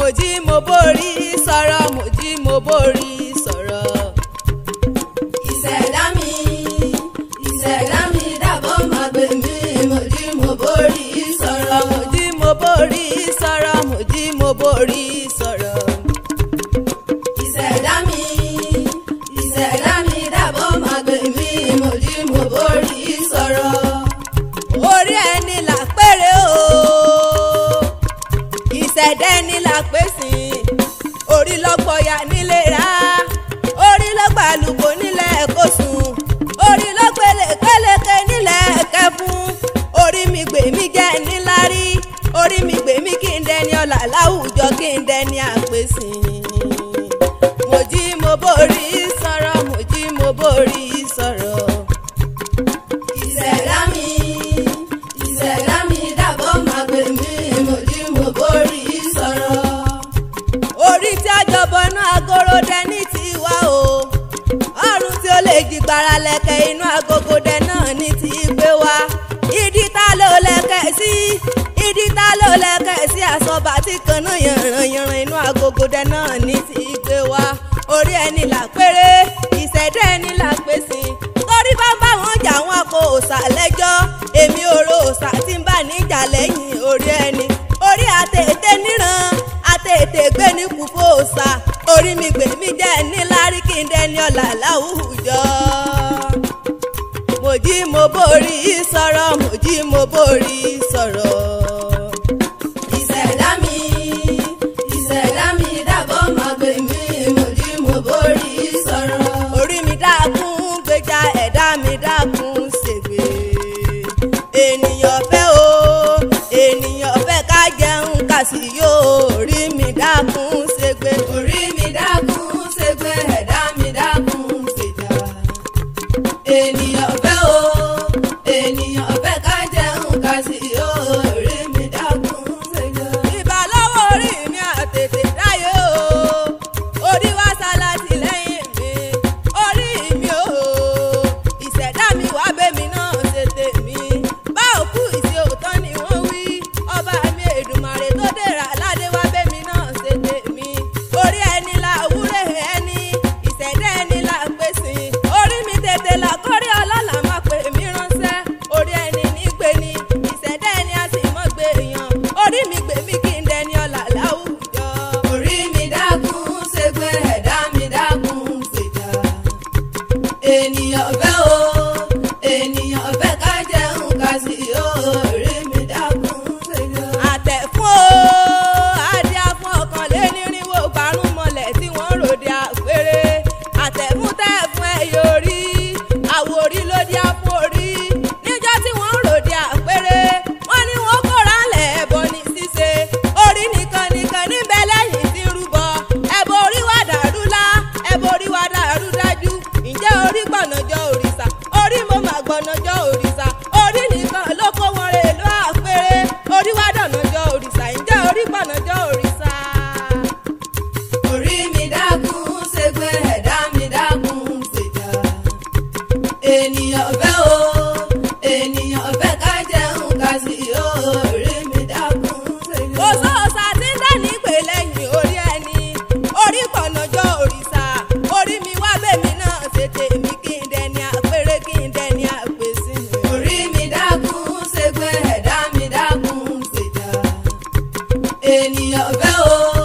mo jí mo borí sọ̀rọ̀ mo jí mo borí sọ̀rọ̀. ìṣẹ̀dá mi ìṣẹ̀dá mi dàbọ̀ máa gbé mi mo jí mo borí sọ̀rọ̀. mo jí mo borí sọ̀rọ̀ mo jí mo borí sọ̀rọ̀. ìṣẹ̀dá mi ìṣẹ̀dá mi dàbọ̀ máa gbé mi mo jí mo borí sọ̀rọ̀. orí ẹni là péré o ìṣẹ̀dá ẹni là pèsè orí lọ́gbọ̀ọ́yà nílé rà orí lọ́gbàlùkò nílẹ̀ kó sùn orí lọ́gbẹ̀lẹ̀kẹ́lẹ́kẹ́ nílẹ̀ kẹfún orí mi gbè mí jẹ́ níláárí orí mi gbè mí kí n dẹni ọ̀là láwùjọ kí n dẹni àpèsè mo jí mo borí sọ̀rọ̀ mo jí mo borí sọ̀rọ̀. ìṣẹ̀dá mi ìṣẹ̀dá mi dàbọ̀ máa gbé mi mo jí mo borí sọ̀rọ̀. orí tí a jọbọ náà agorodẹ ní tiwa o ọrùn tí ó lè jìgbára lẹ̀kẹ̀ inú agogodẹ náà ní ti gbé wa ìdí ta ló lẹ̀kẹ̀ sí ìdí ta ló lẹ̀kẹ̀ sí àsọba tí kan náà yànràn yànràn inú agogodẹ náà ní ti gbé wa orí ẹni là péré ìṣẹ̀dá ẹni là pèsè torí bá bá wọn jà wọn kò òòṣà lẹ́jọ́ èmi òrò òòṣà tí ń bá níjà lẹ́yìn orí ẹni orí àtètè níran àtètè gbé ní kúfò òòṣà orí mi gbè mí jẹ́ níláárí kí n dẹni ọ̀là láwùjọ. mo jí mo borí sọ̀rọ̀ mo jí mo borí sọ̀rọ̀. ìṣẹ̀dá mi ìṣẹ̀dá mi dàbọ̀ máa gbé mi mo jí mo borí sọ̀rọ̀. orí mi dákun gbèjà ẹ̀dá mi dákun ṣègbè. ènìyàn fẹ́ o ènìyàn fẹ́ ká jẹun ká sì yó orí mi dákun ṣègbè. orí mi dákun ṣègbè ẹ̀dá mi dákun ṣèjà. ènìyàn fẹ́ o ènìyàn fẹ́ ká jẹun ká sì yó orí mi dákun ṣèjà. ìbà lọ́wọ́ orí mi àtètè dáyé o orí wá sálátì lẹ́yìn mi orí mi o ìṣẹ̀dá mi wá bẹ́mi náà ṣe tèmi bá òkú ìṣe òótọ́ ni wọ́n wí ọba mi èdùmàrè tó dèrà aládé wá bẹ́mi náà ṣe tèmi orí ẹni la wúrẹ́ ẹni ìṣẹ̀dá ẹni la pèsè orí mi tètè là kórí ọlọ́lá má pè mí ránṣẹ́ orí ẹni nígbè ni ìṣẹ̀dá ẹni a sì mọ́ gbé èèyàn orí mi gbè mí kí n dẹni ọ̀là láwùjọ. orí mi dákun ṣègbè ẹ̀dá mi dákun ṣèjà. ènìyàn fẹ́ o ènìyàn fẹ́ ká jẹun ká sì yó orí mi dákun ṣèjà. àtẹ̀fún o adíá fún ọkàn lé nírínwó gbarún mọ́lẹ̀ tí wọ́n ròde àpérè àtẹ̀fún tẹ̀ fún ẹ̀yẹ orí àwòrí ló dí àforí níjọ́ tí wọ́n ròde àpérè wọ́n ní wọ́n kóra lẹ̀ ẹbọ ní ṣíṣe orí nìkan nìkan níbẹ̀ lẹ́yìn tí ń rúbọ ẹbọ orí wà dàrú lá ẹbọ orí wà dàrú dájú ǹjẹ́ orí gbọ̀nàjọ́ òrìṣà orí mo mà gbọ̀nàjọ́ òrìṣà orí nìkan ló kó wọn rè lọ àpérè orí wà dọ̀nàjọ́ òrìṣà ǹjẹ́ orí gbọ̀nàjọ́ òrìṣà. orí mi dákun ṣègbè ẹ̀dá mi dákun ṣèjà. ènìyàn fẹ́ o ènìyàn fẹ́ ká jẹun ká sì yó orí mi dákun ṣèjà. kò sóòṣà tí ń dání pè lẹ́yìn orí ẹni orí gbọ̀nàjọ́ òrìṣà orí mi wá bèmí náà ṣe tèmi kí n dẹni àpérè kí n dẹni àpèsè. orí mi dákun ṣègbè ẹ̀dá mi dákun ṣèjà. ènìyàn fẹ́ o